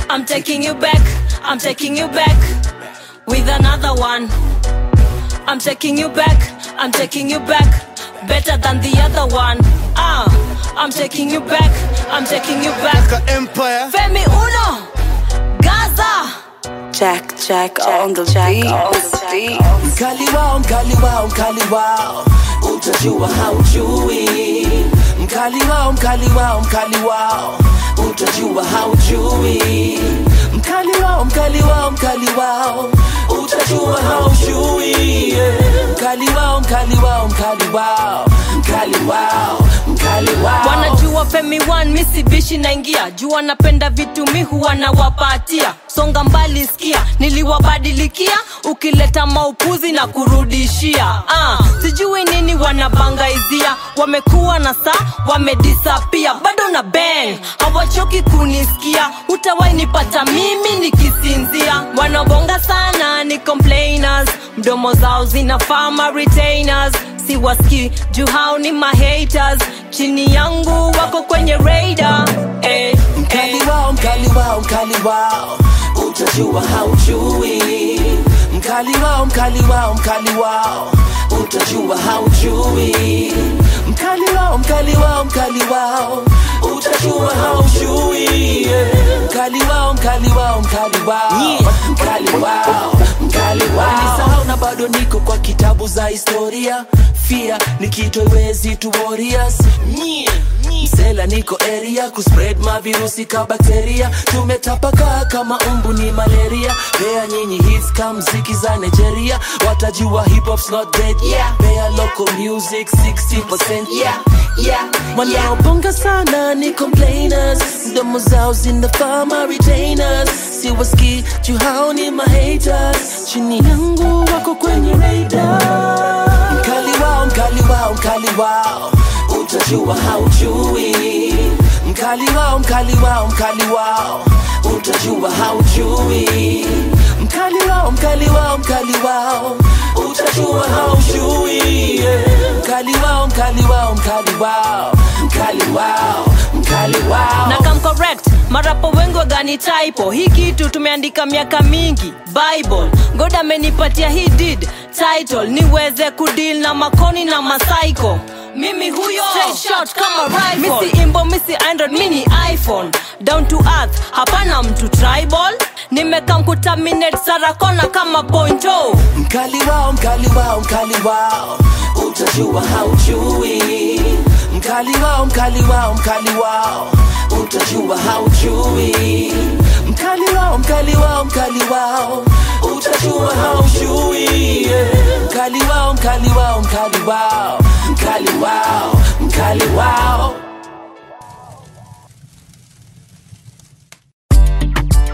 I'm taking you back, I'm taking you back with another one. I'm taking you back, I'm taking you back better than the other one. Ah, I'm taking you back, I'm taking you back. Ka Empire Femi Uno, Gaza. Jack, Jack, on the beat. On the beat. Mkali wao, mkali wao, mkali wao, utajua haujui. Mkali wao, mkali wao, mkali wao, utajua haujui. Mkali wao, mkali wao, mkali wao, utajua haujui. Yeah. Mkali wao, mkali wao, mkali wao, mkali wao, mkali wao. wanajua femi one misibishi naingia jua napenda vitu mi huwa nawapatia songa mbali skia niliwabadilikia ukileta maupuzi na kurudishia ah, sijui nini wanabangaizia wamekuwa na saa wamedisapia bado na bang hawachoki kunisikia utawainipata mimi nikisinzia wanabonga sana ni complainers mdomo zao zinafama retainers siwaski juu hao ni mahaters chini yangu wako kwenye radar eh, Mkali eh. wao, mkali wao, mkali wao, utajua haujui. Mkali wao, mkali wao, mkali wao, utajua haujui. Mkali wao, mkali wao, mkali wao, utajua haujui. Yeah. Mkali wao, mkali wao, mkali wao, mkali wao, mkali wao. Nisahau na bado niko kwa kitabu za historia. Fia nikitoiwezi tu warriors. Yeah. Msela niko area kuspread mavirusi ka bakteria tumetapakaa kama umbu ni malaria pea nyinyi hits ka mziki za nigeria watajua hip hop's not dead yeah. pea local music 60% yeah. Yeah. wanaobonga sana ni complainers mdomo zao zinafama retainers siwaski juu hao ni mahaters chini yangu wako kwenye radar mkali wao mkali wao mkali wao utajua haujui mkali wao mkali wao mkali wao utajua haujui mkali wao mkali wao mkali wao utajua haujui yeah. mkali wao mkali wao mkali wao mkali wao mkali wao na kam correct marapo wengi wagani typo hii kitu tumeandika miaka mingi bible god amenipatia hii did title niweze kudeal na makoni na masaiko mimi huyo Straight shot kama rifle misi imbo misi android mini iphone down to earth hapana mtu tribal nimekam kutaminate sarakona kama pointo mkali wao mkali wao mkali wao utajua haujui mkali wao mkali wao mkali wao utajua haujui mkali wao mkali wao mkali wao utajua haujui yeah. mkali wao mkali wao mkali wao mkali wao mkali wao